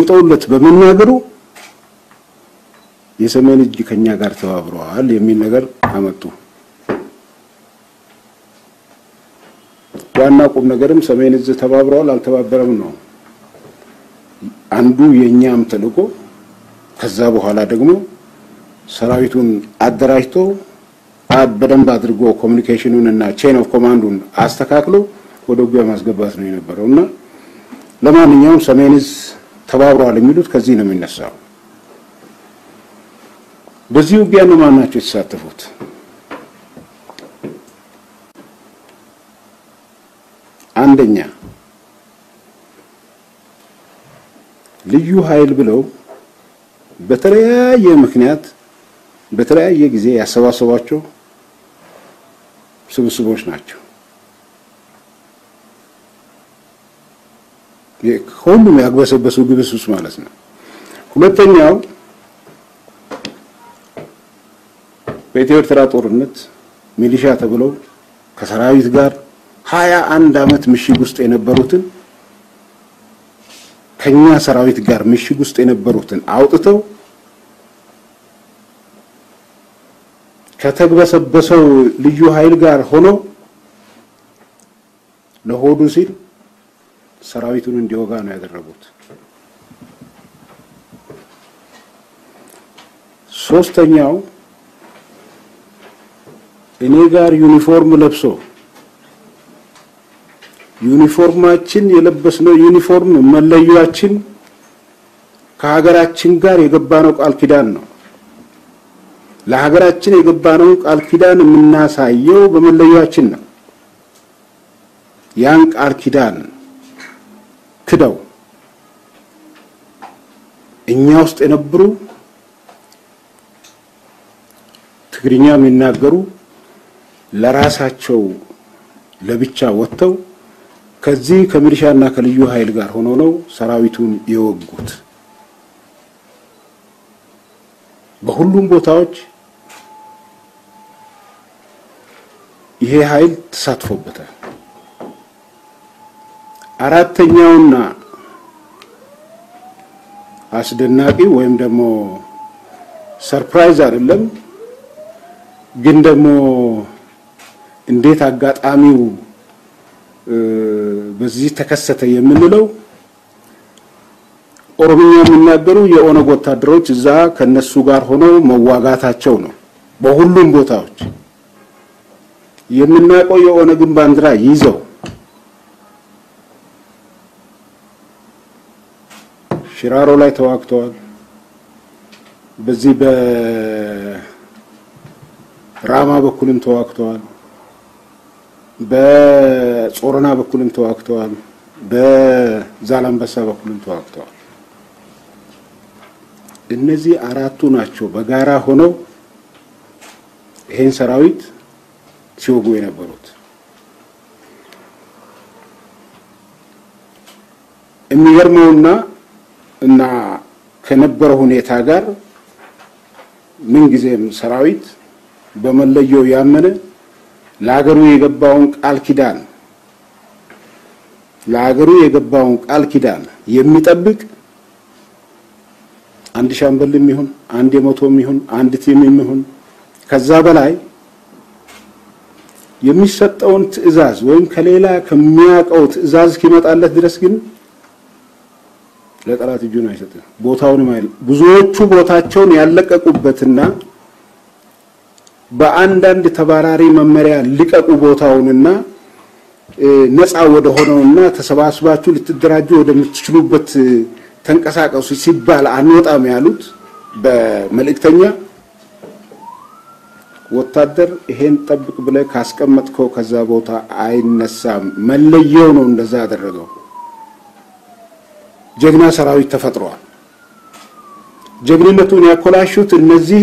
አስቀምጠውለት በመናገሩ የሰሜን እጅ ከኛ ጋር ተባብረዋል የሚል ነገር አመጡ። ዋና ቁም ነገርም ሰሜን እዝ ተባብረዋል አልተባበረም ነው አንዱ የእኛም ተልእኮ። ከዛ በኋላ ደግሞ ሰራዊቱን አደራጅቶ በደንብ አድርጎ ኮሚኒኬሽኑን እና ቼን ኦፍ ኮማንዱን አስተካክሎ ወደ ውጊያ ማስገባት ነው የነበረው እና ለማንኛውም ሰሜን እዝ ተባብረዋል የሚሉት ከዚህ ነው የሚነሳው። በዚህ ውጊያ እነማን ናቸው የተሳተፉት? አንደኛ ልዩ ኃይል ብለው በተለያየ ምክንያት በተለያየ ጊዜ ያሰባሰቧቸው ስብስቦች ናቸው። ሁሉም ያግበሰበሱ ግብስብስ ማለት ነው። ሁለተኛው በኢትዮ ኤርትራ ጦርነት ሚሊሻ ተብለው ከሰራዊት ጋር ሀያ አንድ ዓመት ምሽግ ውስጥ የነበሩትን ከኛ ሰራዊት ጋር ምሽግ ውስጥ የነበሩትን አውጥተው ከተግበሰበሰው ልዩ ኃይል ጋር ሆኖ ለሆዱ ሲል ሰራዊቱን እንዲወጋ ነው ያደረጉት። ሶስተኛው እኔ ጋር ዩኒፎርም ለብሶ ዩኒፎርማችን የለበስነው ዩኒፎርም መለያችን ከሀገራችን ጋር የገባነው ቃል ኪዳን ነው። ለሀገራችን የገባነው ቃል ኪዳን የምናሳየው በመለያችን ነው። ያን ቃል ኪዳን ክደው እኛ ውስጥ የነበሩ ትግርኛ የሚናገሩ ለራሳቸው ለብቻ ወጥተው ከዚህ ከሚሊሻና ከልዩ ኃይል ጋር ሆኖ ነው ሰራዊቱን የወጉት። በሁሉም ቦታዎች ይሄ ኃይል ተሳትፎበታል። አራተኛውና አስደናቂ ወይም ደግሞ ሰርፕራይዝ አይደለም፣ ግን ደግሞ እንዴት አጋጣሚው በዚህ ተከሰተ የምንለው ኦሮምኛ የሚናገሩ የኦነግ ወታደሮች እዛ ከነሱ ጋር ሆነው መዋጋታቸው ነው። በሁሉም ቦታዎች የምናውቀው የኦነግን ባንዲራ ይዘው ሽራሮ ላይ ተዋግተዋል። በዚህ በራማ በኩልም ተዋግተዋል። በጾረና በኩልም ተዋግተዋል። በዛላምበሳ በኩልም ተዋግተዋል። እነዚህ አራቱ ናቸው በጋራ ሆነው ይሄን ሰራዊት ሲወጉ የነበሩት። የሚገርመውና እና ከነበረው ሁኔታ ጋር ምንጊዜም ሰራዊት በመለየው ያመነ ለሀገሩ የገባውን ቃል ኪዳን ለሀገሩ የገባውን ቃል ኪዳን የሚጠብቅ አንድ ሻምበልም ይሁን አንድ የመቶም ይሁን አንድ ቲምም ይሁን ከዛ በላይ የሚሰጠውን ትዕዛዝ ወይም ከሌላ ከሚያውቀው ትዕዛዝ እስኪመጣለት ድረስ ግን ለጠላት እጁን አይሰጥም። ቦታውንም አይል ብዙዎቹ ቦታቸውን ያለቀቁበትና በአንዳንድ ተባራሪ መመሪያ ልቀቁ ቦታውንና ነፃ ወደ ሆነውና ተሰባስባችሁ ልትደራጁ ወደምትችሉበት ተንቀሳቀሱ ሲባል አንወጣም ያሉት በመልእክተኛ ወታደር ይሄን ጠብቅ ብለህ ካስቀመጥከው ከዛ ቦታ አይነሳም። መለየው ነው እንደዛ ያደረገው። ጀግና ሰራዊት ተፈጥሯል። ጀግንነቱን ያኮላሹት እነዚህ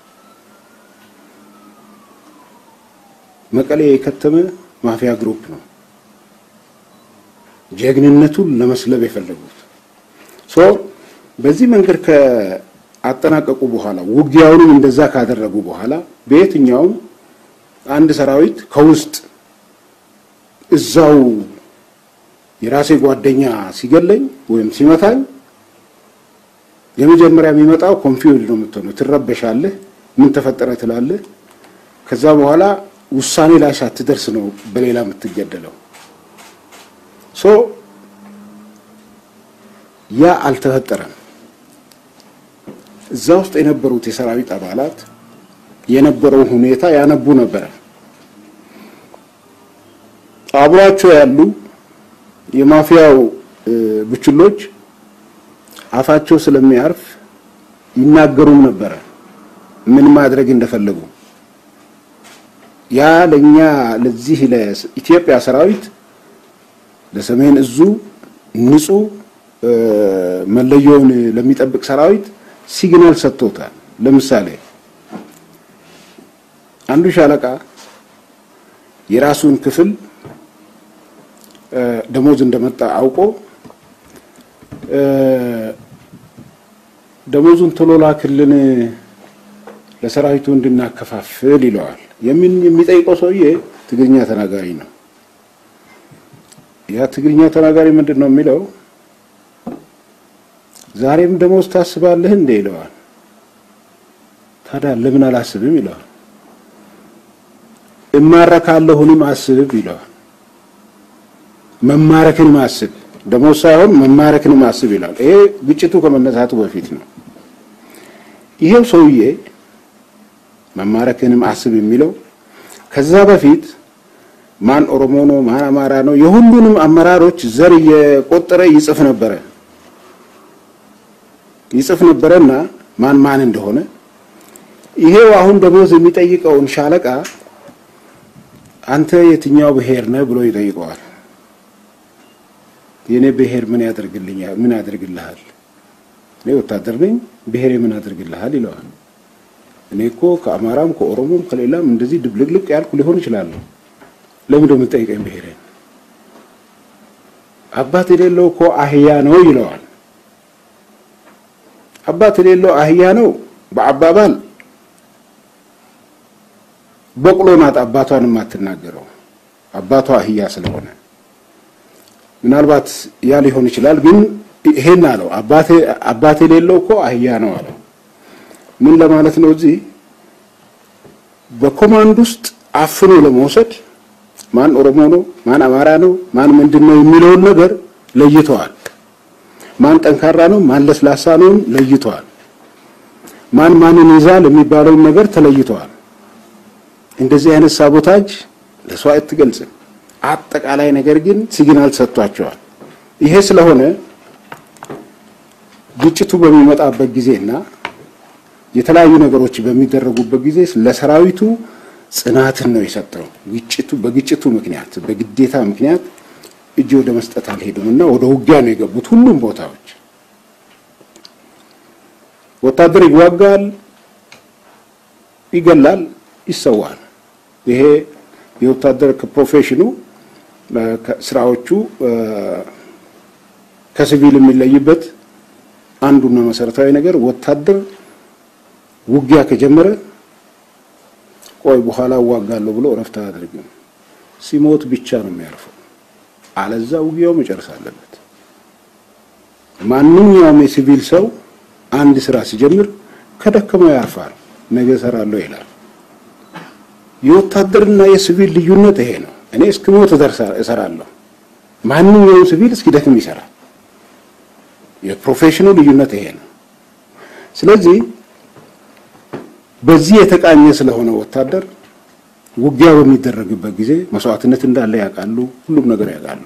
መቀሌ የከተመ ማፊያ ግሩፕ ነው። ጀግንነቱን ለመስለብ የፈለጉት ሶ በዚህ መንገድ ከአጠናቀቁ በኋላ ውጊያውንም እንደዛ ካደረጉ በኋላ በየትኛውም አንድ ሰራዊት ከውስጥ እዛው የራሴ ጓደኛ ሲገለኝ ወይም ሲመታኝ የመጀመሪያ የሚመጣው ኮንፊውዝ ነው የምትሆነው። ትረበሻለህ። ምን ተፈጠረ ትላለህ። ከዛ በኋላ ውሳኔ ላይ ሳትደርስ ነው በሌላ የምትገደለው። ሶ ያ አልተፈጠረም። እዛ ውስጥ የነበሩት የሰራዊት አባላት የነበረውን ሁኔታ ያነቡ ነበረ። አብሯቸው ያሉ የማፊያው ቡችሎች አፋቸው ስለሚያርፍ ይናገሩም ነበረ ምን ማድረግ እንደፈለጉ። ያ ለኛ ለዚህ ለኢትዮጵያ ሰራዊት ለሰሜን እዙ ንጹህ መለዮውን ለሚጠብቅ ሰራዊት ሲግናል ሰጥቶታል። ለምሳሌ አንዱ ሻለቃ የራሱን ክፍል ደሞዝ እንደመጣ አውቆ ደሞዙን ቶሎ ላክልን ለሰራዊቱ እንድናከፋፍል ይለዋል። የምን የሚጠይቀው ሰውዬ ትግርኛ ተናጋሪ ነው። ያ ትግርኛ ተናጋሪ ምንድን ነው የሚለው? ዛሬም ደሞዝ ታስባለህ እንዴ ይለዋል። ታዲያ ለምን አላስብም ይለዋል። እማረካለሁንም አስብ ይለዋል። መማረክንም አስብ ደሞዝ ሳይሆን መማረክንም አስብ ይላል። ይሄ ግጭቱ ከመነሳቱ በፊት ነው። ይሄው ሰውዬ መማረክንም አስብ የሚለው ከዛ በፊት ማን ኦሮሞ ነው፣ ማን አማራ ነው፣ የሁሉንም አመራሮች ዘር እየቆጠረ ይጽፍ ነበረ ይጽፍ ነበረና ማን ማን እንደሆነ ይሄው አሁን ደሞዝ የሚጠይቀውን ሻለቃ አንተ የትኛው ብሔር ነህ ብሎ ይጠይቀዋል። የኔ ብሔር ምን ያደርግልኛል? ምን ያደርግልሃል? እኔ ወታደር ነኝ፣ ብሔሬ ምን ያደርግልሃል? ይለዋል። እኔ እኮ ከአማራም ከኦሮሞም ከሌላም እንደዚህ ድብልቅልቅ ያልኩ ሊሆን ይችላለሁ። ለምን ደሞ የምትጠይቀኝ ብሔሬን? አባት የሌለው እኮ አህያ ነው ይለዋል። አባት የሌለው አህያ ነው በአባባል በቅሎ ናት አባቷን የማትናገረው አባቷ አህያ ስለሆነ ምናልባት ያ ሊሆን ይችላል። ግን ይሄን አለው አባቴ አባቴ የሌለው እኮ አህያ ነው አለው። ምን ለማለት ነው? እዚህ በኮማንድ ውስጥ አፍኖ ለመውሰድ ማን ኦሮሞ ነው፣ ማን አማራ ነው፣ ማን ምንድን ነው የሚለውን ነገር ለይተዋል። ማን ጠንካራ ነው፣ ማን ለስላሳ ነው ለይተዋል። ማን ማንን ይዛል የሚባለውን ነገር ተለይተዋል። እንደዚህ አይነት ሳቦታጅ ለሰው አትገልጽም። አጠቃላይ ነገር ግን ሲግናል ሰጥቷቸዋል። ይሄ ስለሆነ ግጭቱ በሚመጣበት ጊዜና የተለያዩ ነገሮች በሚደረጉበት ጊዜ ለሰራዊቱ ጽናትን ነው የሰጠው። ግጭቱ በግጭቱ ምክንያት በግዴታ ምክንያት እጅ ወደ መስጠት አልሄዱም እና ወደ ውጊያ ነው የገቡት። ሁሉም ቦታዎች ወታደር ይዋጋል፣ ይገላል፣ ይሰዋል። ይሄ የወታደር ፕሮፌሽኑ ስራዎቹ ከሲቪል የሚለይበት አንዱና መሰረታዊ ነገር ወታደር ውጊያ ከጀመረ ቆይ በኋላ እዋጋለሁ ብሎ እረፍት አያደርግም። ሲሞት ብቻ ነው የሚያርፈው። አለዛ ውጊያው መጨረስ አለበት። ማንኛውም የሲቪል ሰው አንድ ስራ ሲጀምር ከደከመው ያርፋል። ነገ እሰራለሁ ይላል። የወታደርና የሲቪል ልዩነት ይሄ ነው። እኔ እስክሞት እሰራለሁ። ማንኛውም ሲቪል እስኪደክም ይሰራል። የፕሮፌሽኑ ልዩነት ይሄ ነው። ስለዚህ በዚህ የተቃኘ ስለሆነ ወታደር ውጊያ በሚደረግበት ጊዜ መስዋዕትነት እንዳለ ያውቃሉ። ሁሉም ነገር ያውቃሉ።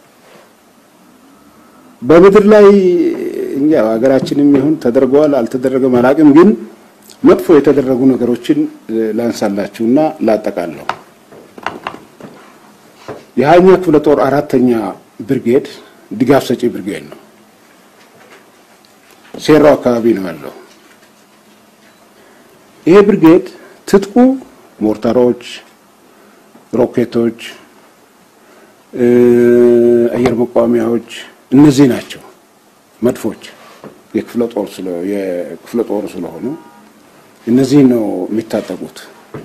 በምድር ላይ እኛ ሀገራችንም ይሁን ተደርገዋል አልተደረገም አላውቅም፣ ግን መጥፎ የተደረጉ ነገሮችን ላንሳላችሁና ላጠቃለሁ። የሀያኛ ክፍለ ጦር አራተኛ ብርጌድ ድጋፍ ሰጪ ብርጌድ ነው። ሴራው አካባቢ ነው ያለው። ይሄ ብርጌድ ትጥቁ ሞርታሮች፣ ሮኬቶች፣ አየር መቋሚያዎች እነዚህ ናቸው። መድፎች የክፍለ ጦር ስለ የክፍለ ጦር ስለሆኑ እነዚህ ነው የሚታጠቁት።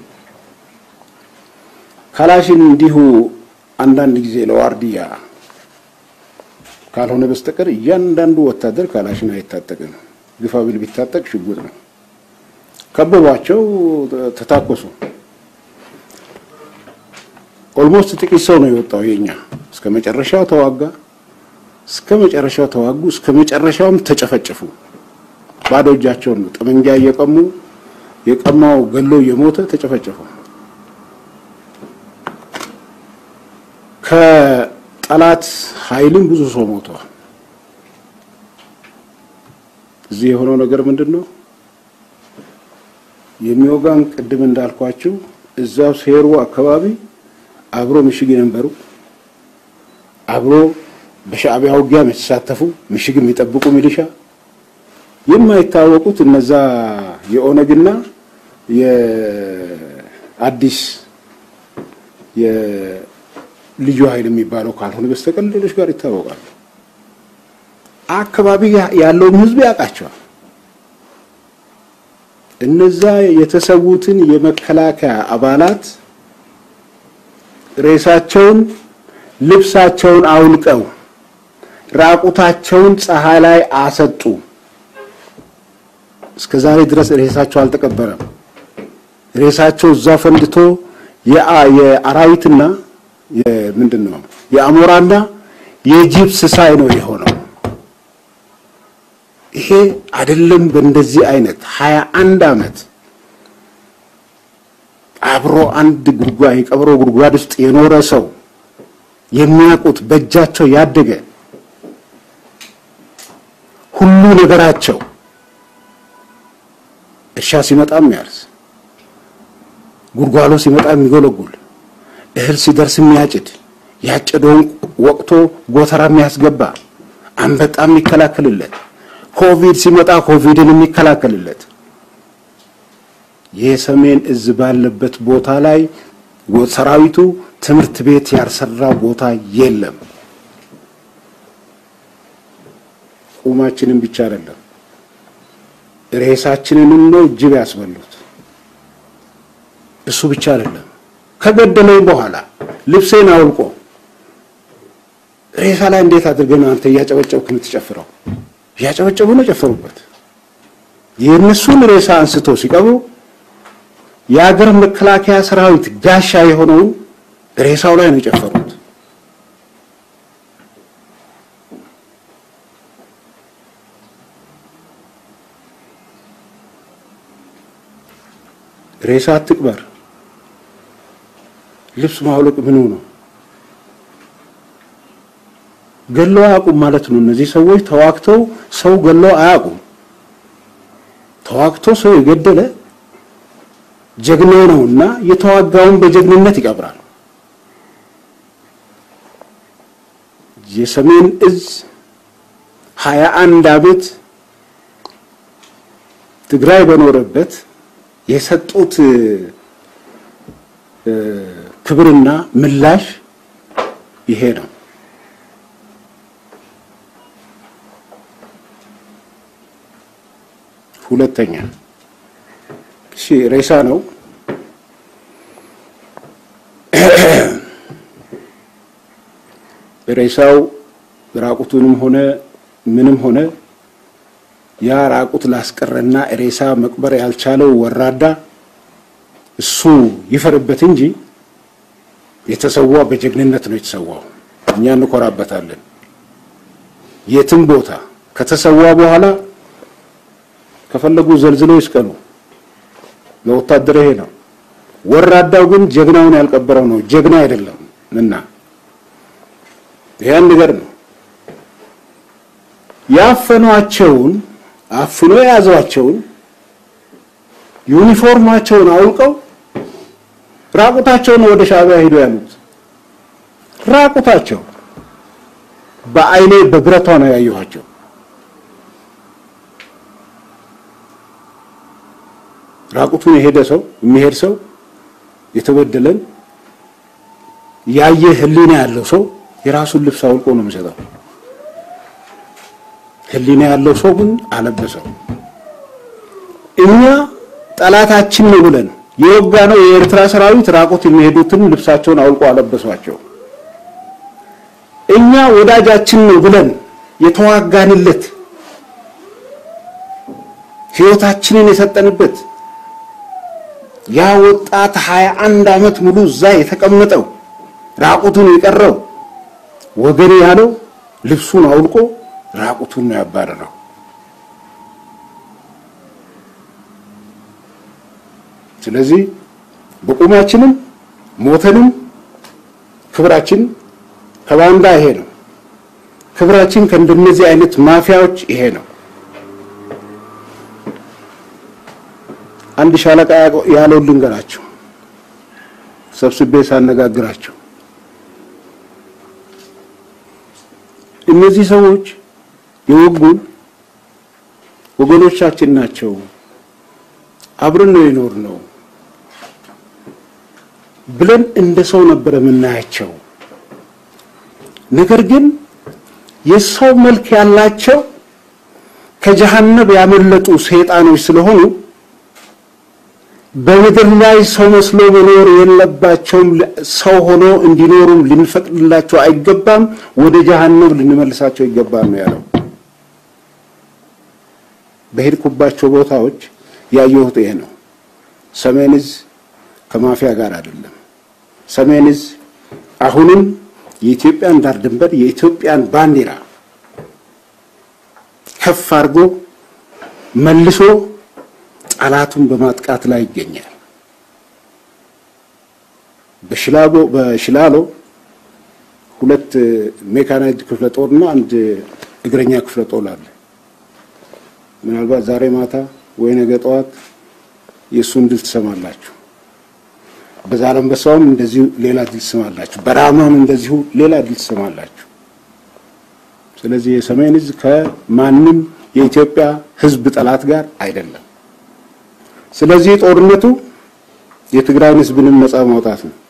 ካላሽን እንዲሁ አንዳንድ ጊዜ ለዋርዲያ ካልሆነ በስተቀር እያንዳንዱ ወታደር ካላሽን አይታጠቅም። ግፋ ቢል ቢታጠቅ ሽጉጥ ነው። ከበቧቸው፣ ተታኮሱ። ኦልሞስት ጥቂት ሰው ነው የወጣው የኛ። እስከ መጨረሻው ተዋጋ፣ እስከ መጨረሻው ተዋጉ፣ እስከ መጨረሻውም ተጨፈጨፉ። ባዶ እጃቸውን ነው ጠመንጃ እየቀሙ የቀማው ገሎ እየሞተ ተጨፈጨፉ። ከጠላት ኃይልም ብዙ ሰው ሞተዋል። እዚህ የሆነው ነገር ምንድን ነው? የሚወጋን ቅድም እንዳልኳችሁ እዛው ሴሩ አካባቢ አብሮ ምሽግ የነበሩ አብሮ በሻዕቢያ ውጊያ የተሳተፉ ምሽግ የሚጠብቁ ሚሊሻ የማይታወቁት እነዛ የኦነግና የአዲስ የልዩ ኃይል የሚባለው ካልሆነ በስተቀር ሌሎች ጋር ይታወቃሉ። አካባቢ ያለውን ሕዝብ ያውቃቸዋል። እነዛ የተሰዉትን የመከላከያ አባላት ሬሳቸውን፣ ልብሳቸውን አውልቀው ራቁታቸውን ፀሐይ ላይ አሰጡ። እስከ ዛሬ ድረስ ሬሳቸው አልተቀበረም። ሬሳቸው እዛ ፈንድቶ የአራዊትና ምንድን ነው የአሞራና የጅብ ስሳይ ነው የሆነው። ይሄ አይደለም። በእንደዚህ አይነት ሀያ አንድ ዓመት አብሮ አንድ ጉድጓድ የቀብሮ ጉድጓድ ውስጥ የኖረ ሰው የሚያውቁት በእጃቸው ያደገ ሁሉ ነገራቸው እርሻ ሲመጣ የሚያርስ ጉድጓሎ ሲመጣ የሚጎለጉል እህል ሲደርስ የሚያጭድ ያጨደውን ወቅቶ ጎተራ የሚያስገባ አንበጣ የሚከላከልለት ኮቪድ ሲመጣ ኮቪድን የሚከላከልለት የሰሜን እዝ ባለበት ቦታ ላይ ሰራዊቱ ትምህርት ቤት ያልሰራ ቦታ የለም። ቁማችንን ብቻ አይደለም ሬሳችንንም ነው ጅብ ያስበሉት። እሱ ብቻ አይደለም ከገደለኝ በኋላ ልብሴን አውልቆ ሬሳ ላይ እንዴት አድርገን አንተ እያጨበጨብክ የምትጨፍረው? እያጨበጨቡ ነው ጨፈሩበት። የእነሱን ሬሳ አንስቶ ሲቀብሩ የሀገር መከላከያ ሰራዊት ጋሻ የሆነውን ሬሳው ላይ ነው የጨፈሩት። ሬሳ አትቅበር። ልብስ ማውለቅ ምኑ ነው? ገለው አያውቁም ማለት ነው። እነዚህ ሰዎች ተዋግተው ሰው ገለው አያውቁም። ተዋግቶ ሰው የገደለ ጀግና ነውና የተዋጋውን በጀግንነት ይቀብራል። የሰሜን እዝ ሀያ አንድ ዓመት ትግራይ በኖረበት የሰጡት ክብርና ምላሽ ይሄ ነው። ሁለተኛ እሺ፣ ሬሳ ነው። ሬሳው ራቁቱንም ሆነ ምንም ሆነ ያ ራቁት ላስቀረና ሬሳ መቅበር ያልቻለው ወራዳ እሱ ይፈርበት እንጂ የተሰዋ በጀግንነት ነው የተሰዋው። እኛ እንኮራበታለን። የትም ቦታ ከተሰዋ በኋላ ከፈለጉ ዘልዝለው ይስቀሉ። ለወታደር ይሄ ነው። ወራዳው ግን ጀግናውን ያልቀበረው ነው ጀግና አይደለም እና ያን ነገር ነው ያፈኗቸውን አፍኖ የያዟቸውን ዩኒፎርማቸውን አውልቀው ራቁታቸውን ወደ ሻዕቢያ ሄዱ ያሉት ራቁታቸው በአይኔ በብረቷ ነው ያየኋቸው። ራቁቱን የሄደ ሰው የሚሄድ ሰው የተበደለን ያየ ሕሊና ያለው ሰው የራሱን ልብስ አውልቆ ነው የሚሰጠው። ሕሊና ያለው ሰው ግን አለበሰው። እኛ ጠላታችን ነው ብለን የወጋ ነው የኤርትራ ሰራዊት ራቁት የሚሄዱትን ልብሳቸውን አውልቆ አለበሷቸው። እኛ ወዳጃችን ነው ብለን የተዋጋንለት ህይወታችንን የሰጠንበት ያ ወጣት ሀያ አንድ ዓመት ሙሉ እዛ የተቀመጠው ራቁቱን የቀረው ወገን ያለው ልብሱን አውልቆ ራቁቱን ነው ያባረረው። ስለዚህ በቁማችንም ሞተንም ክብራችን ከባንዳ ይሄ ነው። ክብራችን ከእንደነዚህ አይነት ማፊያዎች ይሄ ነው። አንድ ሻለቃ ያለው ልንገራቸው፣ ሰብስቤ ሳነጋግራቸው እነዚህ ሰዎች የወጉን ወገኖቻችን ናቸው፣ አብረን ነው የኖር ነው ብለን እንደ ሰው ነበር የምናያቸው። ነገር ግን የሰው መልክ ያላቸው ከጀሃነብ ያመለጡ ሰይጣኖች ስለሆኑ በምድር ላይ ሰው መስሎ መኖር የለባቸውም። ሰው ሆኖ እንዲኖሩም ልንፈቅድላቸው አይገባም። ወደ ጀሃነም ልንመልሳቸው ይገባል ነው ያለው። በሄድኩባቸው ቦታዎች ያየሁት ይሄ ነው። ሰሜን ዕዝ ከማፊያ ጋር አይደለም። ሰሜን ዕዝ አሁንም የኢትዮጵያን ዳር ድንበር የኢትዮጵያን ባንዲራ ከፍ አድርጎ መልሶ ጠላቱን በማጥቃት ላይ ይገኛል። በሽላሎ በሽላሎ ሁለት ሜካናይዝድ ክፍለ ጦርና አንድ እግረኛ ክፍለ ጦር አለ። ምናልባት ዛሬ ማታ ወይ ነገ ጠዋት የእሱን ድል ትሰማላችሁ። በዛላምበሳውም እንደዚሁ ሌላ ድል ትሰማላችሁ። በራማም እንደዚሁ ሌላ ድል ትሰማላችሁ። ስለዚህ የሰሜን ዕዝ ከማንም የኢትዮጵያ ሕዝብ ጠላት ጋር አይደለም። ስለዚህ ጦርነቱ የትግራይን ሕዝብንም ነፃ ማውጣት ነው።